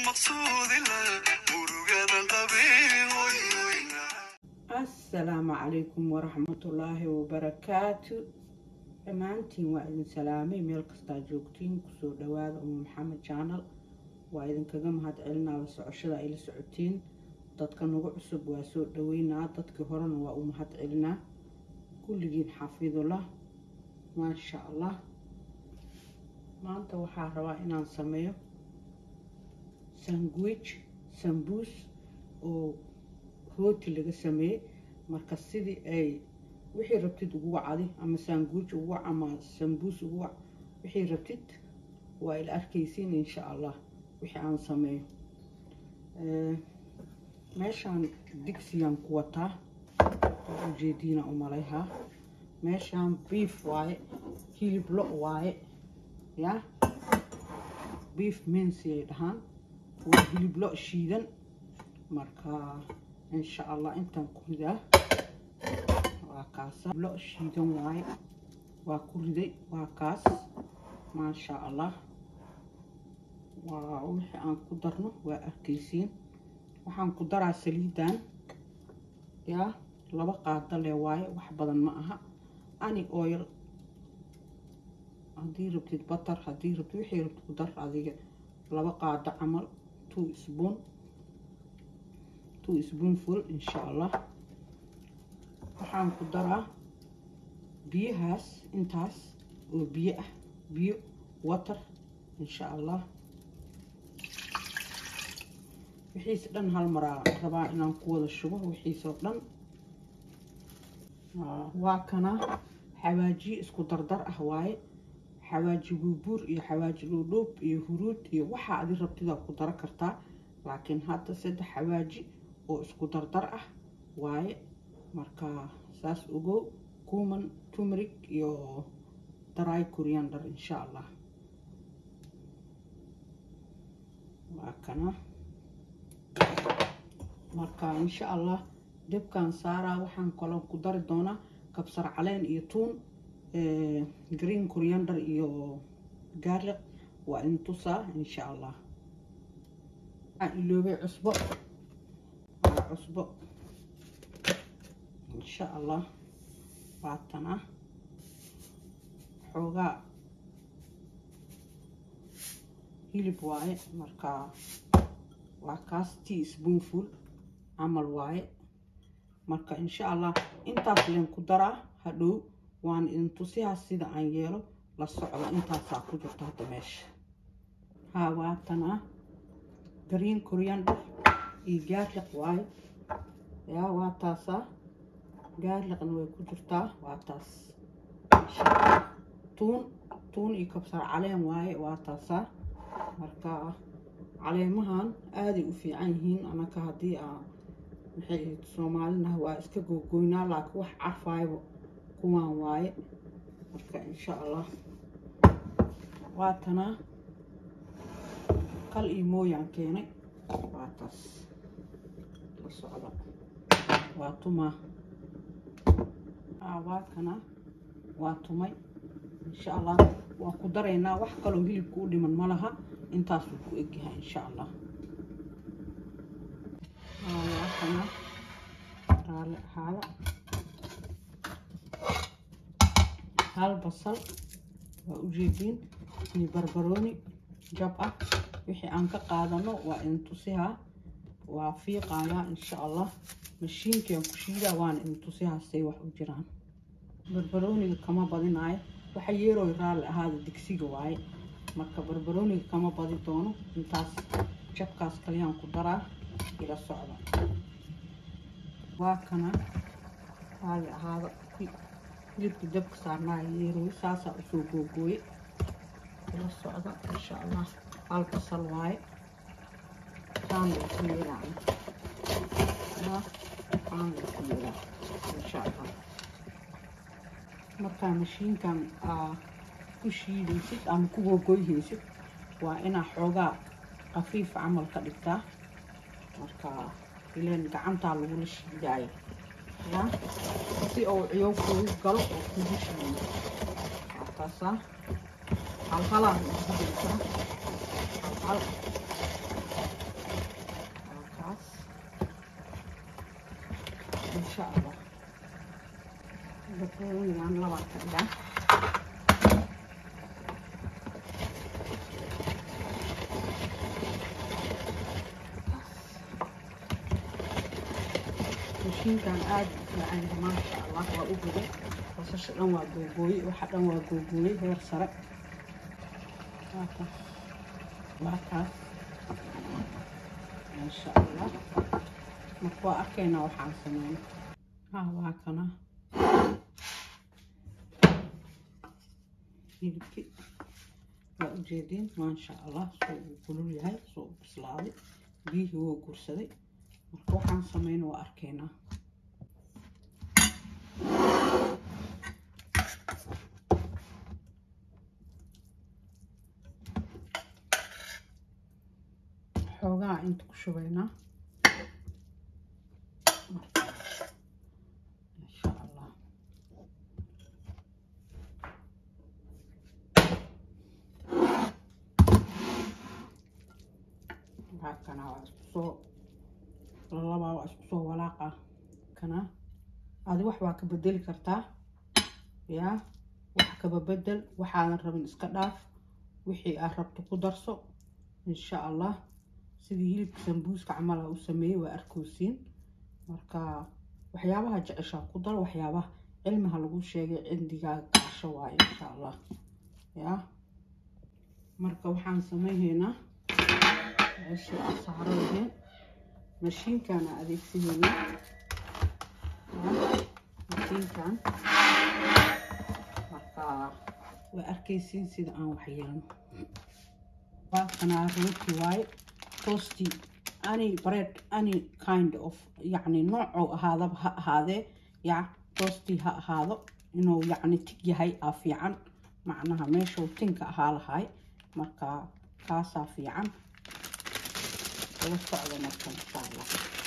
asalaamu calaykum waraxmatullaahi wabarakaatu dhammaantiin waa idin salaamay meel kastaa joogtiin kusoo dhawaada umu maxamed jaanal waa idinkaga mahad celinaa la socoshada ay la socotiin dadka nagu cusub waa soo dhaweynaa dadkii horena waa u mahad celinaa kulligiin xafidullah maasha allah maanta waxaa rabaa inaan sameeyo sandwich sambuus oo rooti laga sameeyey marka sidii ay wixii rabtid ugu wacdi ama sanguuj ugu wac ama sambuus ugu wac wixii rabtid waa ila arkaysiin insha allah wixii aan sameeyo meeshaan digsiyaan ku wataa oo ujeediina umalayhaa meeshaan beef waaye hilib lo waaye ya beef mensi ay dhahaan waa hilib lo shiidan marka insha allah intaan ku ridaa waa kaasa lo shiidan waaye waa ku riday waa kaas maasha allah waa wixii aan ku darno waa arkaysiin waxaan ku daraa saliidan yaa laba qaado le waaye wax badan ma aha ani oil haddii rabtid batar haddii rabtid wixii rabtid ku dar adiga laba qaado camal two spoon two spoonful insha allah waxaan ku daraa biyahaas intaas oo biyo ah biyo water insha allah wixiis dhan hal maraa rabaa inaan ku wada shubo wixiisoo dhan waa kana xawaajiye isku dardar ah waaye xawaaji buubuur iyo xawaaji dhuudhuub iyo huruud iyo waxaa adi rabtidaa ku daro kartaa laakiin hadda saddex xawaaji oo isku dardar ah waaye marka saas ogow kuman tumrig iyo dry coriander insha allah waa kana marka insha allah debkan saaraa waxaan kaloo ku dari doonaa kabsar caleen iyo tuun green coriander iyo garlic waa in tusaa insha allah waxaan iloobay cusbo waa cusbo insha allah waatana xoogaa hilib waaye marka waa kaas tea spoonful camal waaye marka insha allah intaas leen ku daraa hadhow waan idin tusihaa sida aan yeelo la socdo intaasaa ku jirta hadda meesha haa waatana green coriander iyo gaarliq waaye yaa waa taasaa gaarliqna way ku jirtaa waa taas tuun tuun iyo kabsar caleen waaye waa taasaa marka caleemahan aaday u fiican yihiin anaka haddii aa maxay ahayd soomaalinaha waa iska googoynaa laakiin wax carfaayba kuwaan waaye marka insha allah waatanaa kal iyo mooyaan keenay waa taas la socda waa tumaa waa kana waa tumay insha allah waa ku daraynaa wax kaloo hilibka u dhiman ma laha intaasuu ku egyahay insha allah waa kana raali ahaada hal basal waa ujeediin iyo barbarooni jab ah wixii aan ka qaadano waa intusihaa waa fiiqayaa insha allah mashiinkaan ku shiidaa waana intusihaa say wax u jiraan barbarooniga kama badinaayo waxa yeerooy raalli ahaada digsiga waaye marka barbarooniga kama badi doono intaas jabkaas kaliyaan ku daraa ila socda waa kana raalli ahaada hilibka dabka saarnaa yeerooy saasaa usoo googooye ila socda insha allah hal basal waaye saana isu yeelaa saana isu yeelaa insha allah markaa mashiinkan aa ku shiidaysid ama ku googoyhaysid waa inaa xoogaa khafiif camal ka dhigtaa marka ileen gacantaa lagula shiidaayo ya si uu ciyow kugu galo oo kugu shiido waa taasaa halhalaan isku jirtaa halhal barbaroonigan labaa ka dhigaa mashiinkan aada u fiican yahay maasha allah waa u guday basasha dhan waa googooye waxa dhan waa googooye heer sare waa kaas waa kaas maasha allah marka waa arkaynaa waxaan sameyn ha waa kana hilibki waa ujeediin maasha allah soo uu kulul yahay soo u bislaaday biyihii wuu gursaday marka waxaan sameyna waa arkaynaa xoogaa inta ku shubaynaa insha allah waxaa kana waa isku soo lalabaa waa isku soo walaaqa kana adi wax waa ka bedeli kartaa yaa wax kaba bedel waxaadan rabin iska dhaaf wixii aad rabto ku darso insha allah sidii hilibka sambuuska camala u sameeyey waa arkoosiin marka waxyaabaha jeceshaa ku dar waxyaabaha cilmiha lagu sheegay cindigaa gaasho waaye insha allah yaa marka waxaan samaynaynaa meeshii aad saarayeen mashiinkaan aan adeegsanayna mashiinkan marka waa arkaysiin sida aan waxyeelno waa kanaa rooti waaye toasty any bread any kind of yacni noocou ahaadaba ha ahaadee ya toasty ha ahaado inuu yacni tig yahay aa fiican macnaha meeshuu tinka ahaa lahay marka kaasaa fiican la socda marka insha allah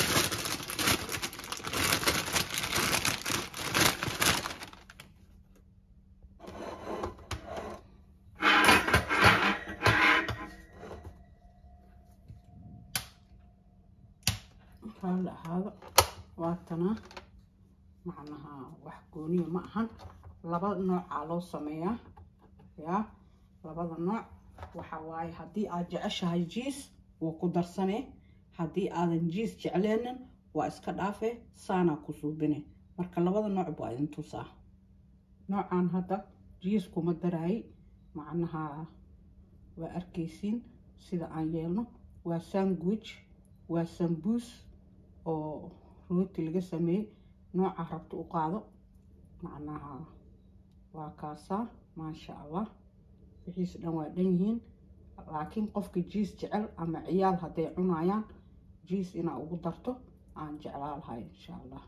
raalli ahaado waatana macnaha wax gooniya ma ahan laba noocaa loo sameeyaa yaa labada nooc waxa waaye haddii aad jeceshahay jiis waa ku darsane haddii aadan jiis jecleenin waa iska dhaafe saanaa ku suubine marka labada nooc baa idin tusaa noocan hadda jiis kuma daraayay macnaha waa arkaysiin sida aan yeelno waa sandwich waa sambuus oo rooti laga sameeyey nooca rabto u qaado macnaha waa kaasaa maasha allah wixiis dhan waa dhan yihiin laakiin qofka jiis jecel ama ciyaal hadday cunayaan jiis inaa ugu darto aan jeclaa lahay insha allah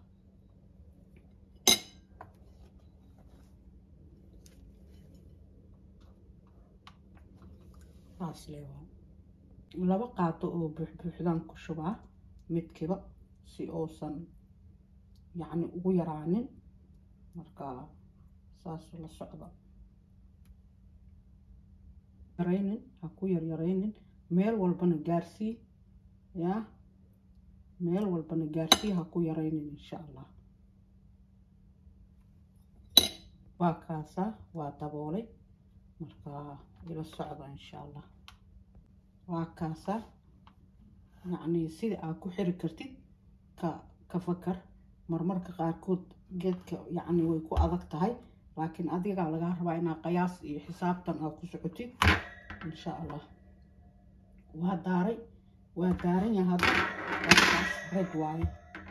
saas leewaa laba qaato oo buuxbuuxdaan ku shubaa midkiiba si uusan yacni ugu yaraanin marka saas la socda yaraynin ha ku yaryaraynin meel walbana gaarsii yaa meel walbana gaarsii ha ku yaraynin insha allah waa kaasaa waa daboolay marka ila socda insha allah waa kaasaa yacni sida aad ku xiri kartid ka ka fakar marmarka qaarkood geedka yacni way ku adag tahay laakiin adigaa lagaa rabaa inaa qiyaas iyo xisaabtan aad ku socotid insha allah waa daaray waa daaran yahay hadda waakaas red waaye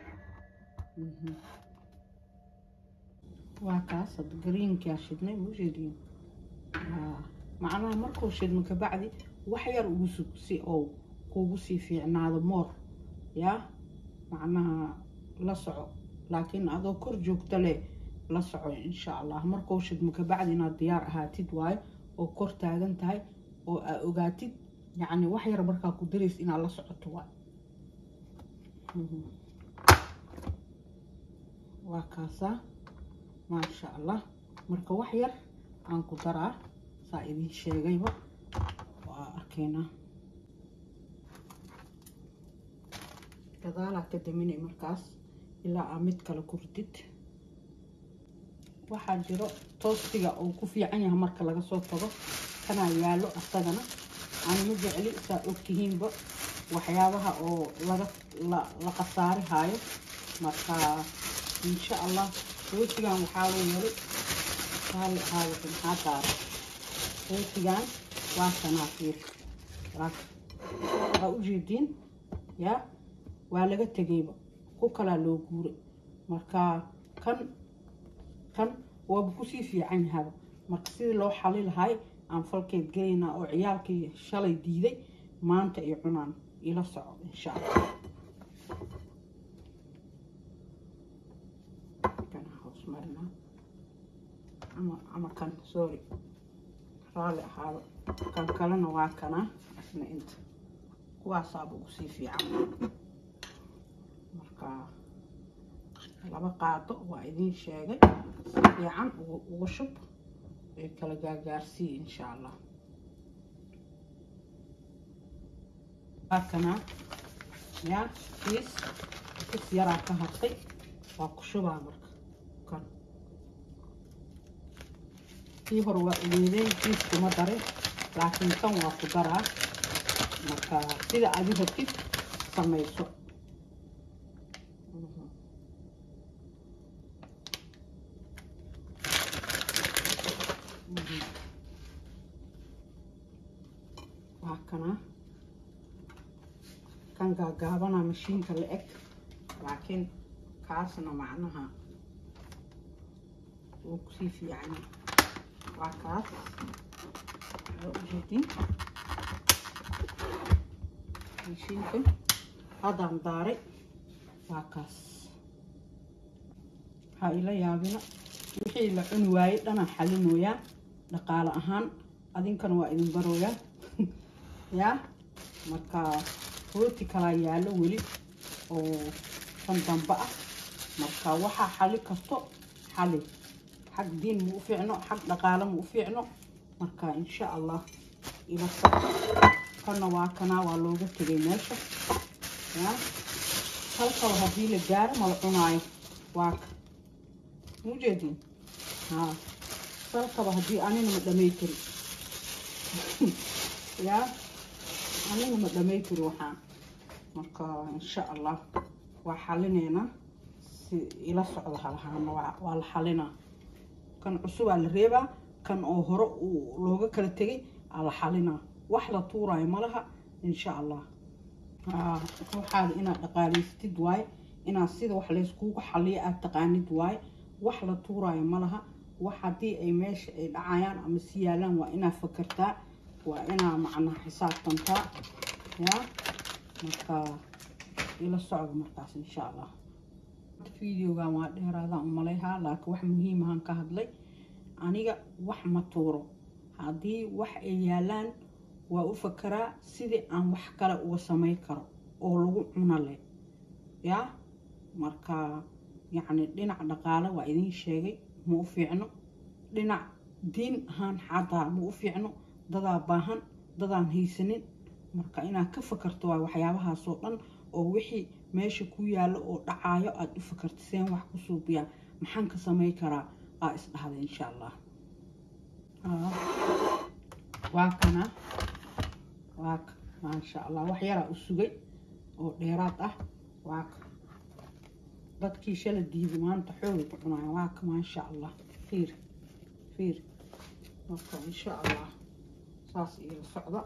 waa kaas hadda greenkaa shidnay mujeediin macnaha markuu shidmo kabacdi wax yar ugu sug si oo kuugu sii fiicnaado moor yaa macnaha la soco laakiin adoo kor joogta leh la soco insha allah markuu shidmo kabacdi inaad diyaar ahaatid waayo oo kor taagan tahay oo aa ogaatid yacni wax yar markaa ku darays inaad la socoto waay waa kaasaa maasha allah marka wax yar aan ku daraa saa idin sheegayba waa arkaynaa gadaalaa ka daminay markaas ilaa aa mid kale ku ridid waxaa jiro toostiga uu ku fiican yahay marka laga soo tago kanaa yaallo asagana aan ma jecli saa ogtihiinba waxyaabaha oo laga la khasaari haayo marka insha allah rootigan waxaa loo yeelay saali ahaada maxaa daara rootigan waa sanaafiir waa ujeediin yaa waa laga tegayba ku kalaa loo guuray marka kan kan waaba kusii fiican yahaba marka sidii loo xali lahay aan falkeed gelaynaa oo ciyaalkii shalay diiday maanta ay cunaan ila soco insha allah kana hoos marinaa ama ama kan sorry raalli ahaado kan kalena waa kanaa asna inta kuwaasaaba ugu sii fiican marka laba qaado waa idiin sheegay si fiican uga shub ee kala gaagaarsiiya insha allah kana yaa kiis kis yaraa ka hartay waa ku shubaa marka kan kii hore waa ugeedeen kiis kuma darin laakiin kan waa ku daraa marka sida adi rabtid samayso waa kana kan gaagaabana mashiinka la eg laakiin kaasna macnaha wuu kusii fiicanya waa kaas waa ujeedin mashiinka haddaan daaray waa kaas waxaa ila yaabina wixii la cuni waayey dhanaan xalinooyaa dhaqaale ahaan adinkana waa idin barooyaa yaa marka rooti kalaa yaallo weli oo kan dambe ah marka waxaa xali karto xali xag diin ma u fiicno xag dhaqaale ma u fiicno marka insha allah ila socdo kana waa kanaa waa looga tegay meesha yaa halkaba haddii la gaaro mala cunaayo waa ka mujeedin haa salkaba haddii anina ma dhamay kari yaa anina ma dhamay kari waxaan marka insha allah waa xalineynaa si ila socda halahaana waa la xalinaa kan cusubaa la reebaa kan oo hore uu looga kala tegay aa la xalinaa wax la tuuraayo malaha insha allah waxaada inaad dhaqaalaystid waaye inaad sida wax layskugu xaliyo aad taqaanid waaye wax la tuuraayo malaha wax haddii ay meesha ay dhacayaan ama si yaalaan waa inaad fakartaa waa inaa macnaha xisaabtantaa yaa marka ila socda markaas insha allah videogan waa dheeraadaan umalayhaa laakiin wax muhiimahan ka hadlay aniga wax ma tuuro haddii wax ay yaalaan waa u fakaraa sidii aan wax kale uga samay karo oo lagu cuno leh yaa marka yacni dhinac dhaqaale waa idiin sheegay ma u fiicno dhinac diin ahaan xataa ma u fiicno dadaa baahan dadaan haysanin marka inaad ka fakarto waa waxyaabahaasoo dhan oo wixii meesha ku yaallo oo dhacaayo aada u fakarta seen wax ku suubiyaa maxaan ka samay karaa aa isdhahda insha allah waa kana waa ka maasha allah wax yaraa u sugay oo dheeraad ah waa ka dadkii shala diiday maanta xooli ku cunaya waa ka maasha allah fiir fiir marka insha allah saas iila socda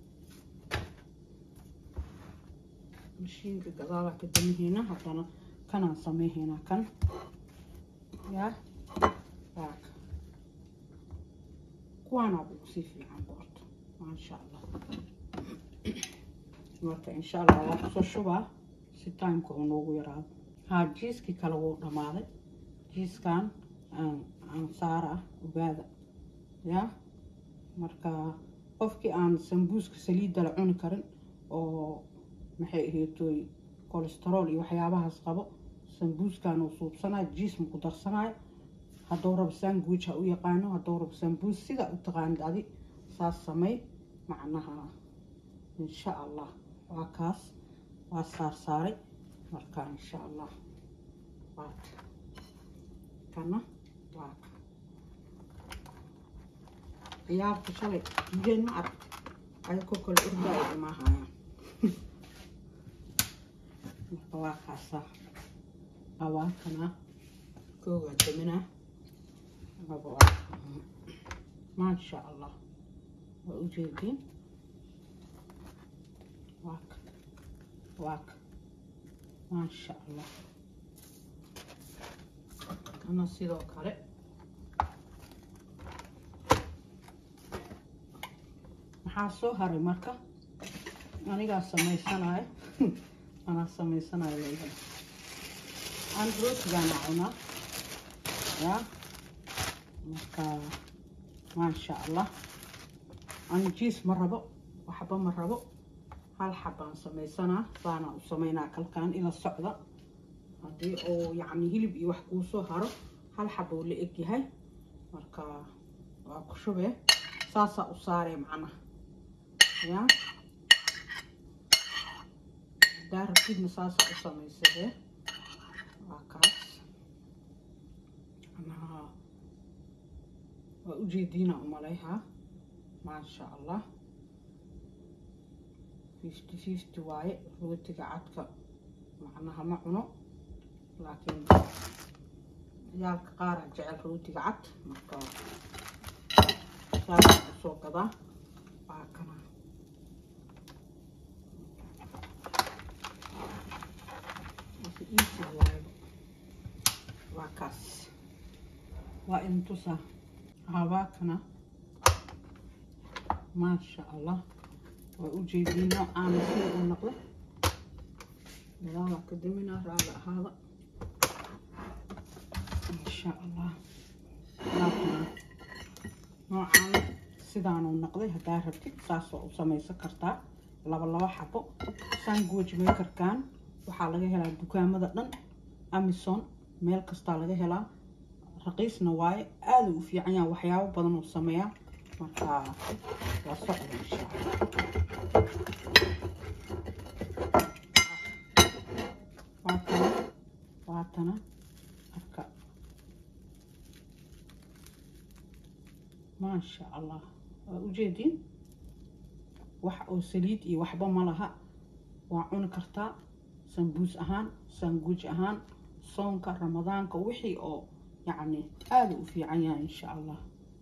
mashiinka gadaalaa ka damihiina haddana kanaan sameyhaynaa kan yaa waa ka kuwaanaad ugu sii fiican boorto maasha allah marka insha allah waa kusoo shubaa si timeka uu noogu yaraado haa jiiskii kale wuu dhammaaday jiiskan aan saara ah ogaada yaa marka qofkii aan sambuuska saliidda la cuni karin oo maxay aheetoy colesterool iyo waxyaabahaas qabo sambuuskan uu suubsanayo jiis ma ku darsanayo hadduu rabo sandwich ha u yaqaano hadduu rabo sambuus sida u taqaanid adi saas samey macnaha insha allah waa kaas waa saar saaray marka insha allah waa kana waa ciyaarta shalay jeen ma arag ayakoo kale ordaayo imaahayaan marka waa kaasaa awaakana koo waa daminaa laba waa maasha allah waa u jeediin waaka waaka maasha allah ana sidoo kale maxaa soo haray marka anigaa samaysanayo anaa samaysanayo leeyahay aan rootigaana cunaa yaa marka maasha allah aan jiis ma rabo waxba ma rabo hal xabaan samaysanaa saana u samaynaa kalkaan ila socda haddii uu yacni hilib iyo wax kuu soo haro hal xaba uu la eg yahay marka waa ku shubee saasaa u saaree macnaha yaa haddaa rabtidna saasaa u samaysadee waa kaas macnaha waa ujeediina umalayhaa maasha allah fifty fifty waaye rootiga cadka macnaha ma cuno laakiin ciyaalka qaara jecel rootiga cad marka saasa usoo gadaa waa kana easy waaye waa kaas waa intusa habaakana maasha allah waa u jeediin noocaana sida uu noqdo gadaala ka daminaa raali ahaada insha allah laakana noocaana sidaanuu noqday haddaa rabtid saas waa u samaysan kartaa laba laba xabo sandwich makerkan waxaa laga helaa dukaamada dhan amison meel kastaa laga helaa raqiisna waaye aada u fiican yaha waxyaabo badan uu sameeyaa marka waa socda insha allah waatana waatana arka maasha allah waa ujeediin wax oo saliid iyo waxba ma laha waa cuni kartaa sambuus ahaan sanguuj ahaan soonka ramadaanka wixii oo yacni aada u fiican yahay insha allah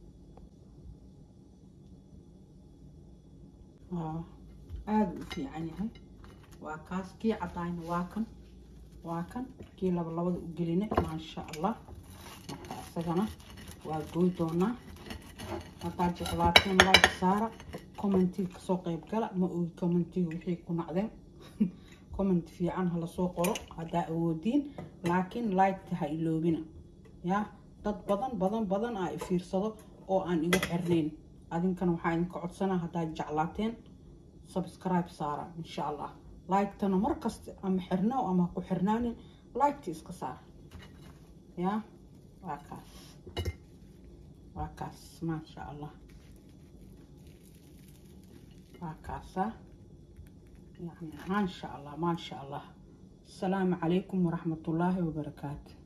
waa aada u fiican yahay waa kaas kii cadaayna waa kan waa kan kii laba labada u gelinay maasha allah marka isagana waa goy doonaa haddaad jeclaateen like saara commentiga kasoo qayb gala ma ogi commentiga wixii ku nacdeen comment fiican hala soo qoro haddaa awoodiin laakiin liketa ha iloobina yaa dad badan badan badan aa ifiirsado oo aan igu xirnayn adinkana waxaa idinka codsanaa haddaad jeclaateen subscribe saara insha allah liketana markasta ama xirnaaw ama ku xirnaanin liketa iska saar yaa waa kaas waa kaas maasha allah waa kaasa يعني ما شاء الله ما شاء الله السلام عليكم ورحمة الله وبركاته